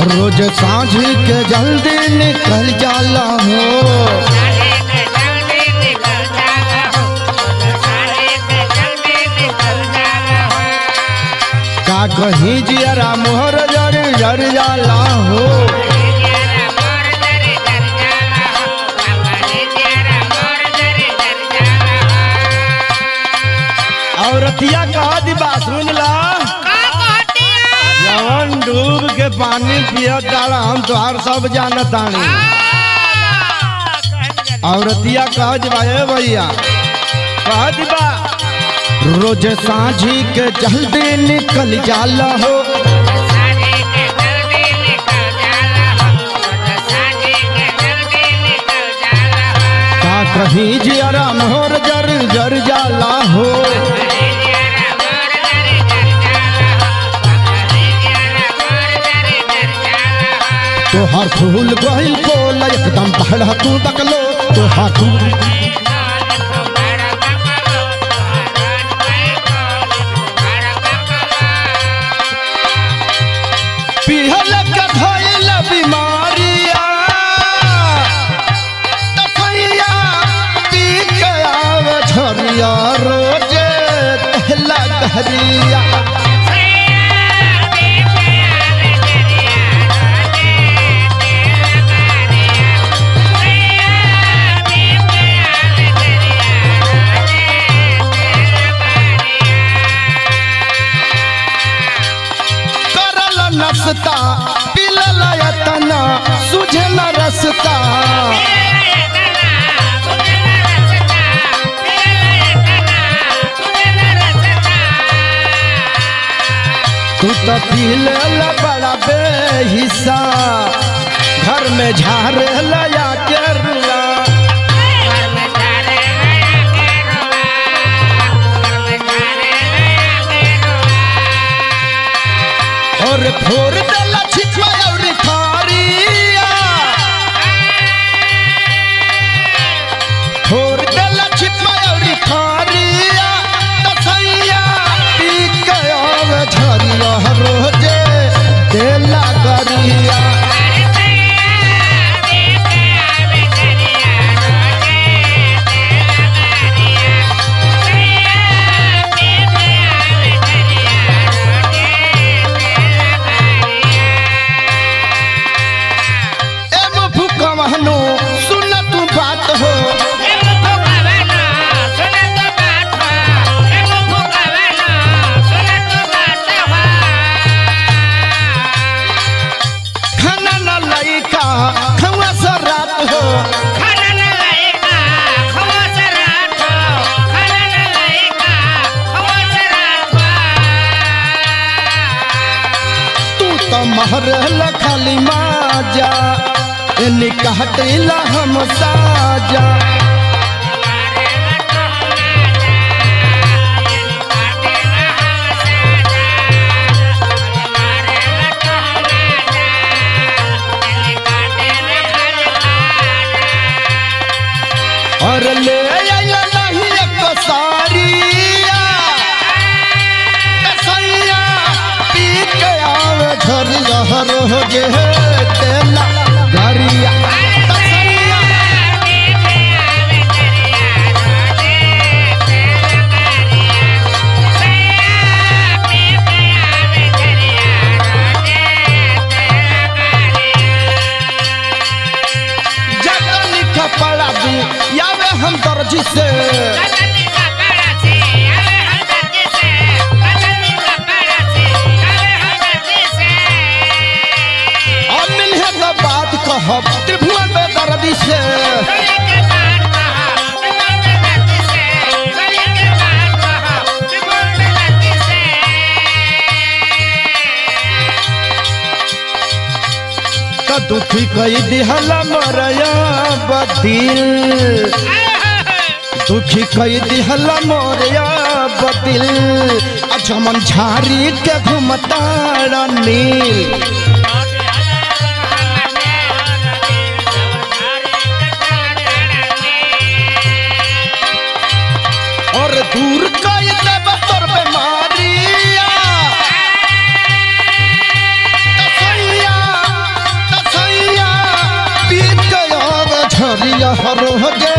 रोज सांझ के जल्दी निकल जाला हो का कहीं जियरा मोहर जर जर जाला हो औरतिया कहा दिबा सुन ला जवन डूब के पानी पियत डाला हम तोहार सब जानतानी औरतिया कह दिबा ए भैया कह दिबा रोज सांझी के जल्दी निकल जाला हो का कहीं जियरा मोहर जर जर जाला हो तोहार फूल गहिल बोल एकदम पहला तू बकलो तोहार फूल पिहल के धइल बीमारिया तफैया पी के आव झरिया रोजे तहला दहरिया करल नसता पिलल यतना सुझल रसता तू तो पिलल बड़ा बेहिस्सा घर में झारे लया के रुआ और फोर देला छिछवा और खारिया फोर देला छिछवा और खारिया तसैया पी के आव झरिया रोजे देला गरिया एम फुकवहनो सुन तू बात हो खाना न लइका खवा से रात हो तू तो महरल खाली माजा एनी कहटेला हम साजा और ले आइला नहीं एक सारिया कसैया पी के आवे झरिया रोजे तेला गरिया कसैया जतनी कपड़ा दी यावे हम दर्जी से और मिलहे तो बात कहब त्रिभुवन में दर्दी से तो दुखी कई दिहला मरया बदिल दुखी कई दिहला मोरया बदिल अजमन झारी के घुमता नील और दूर कई देव तोर बेमारिया तसैया रोजे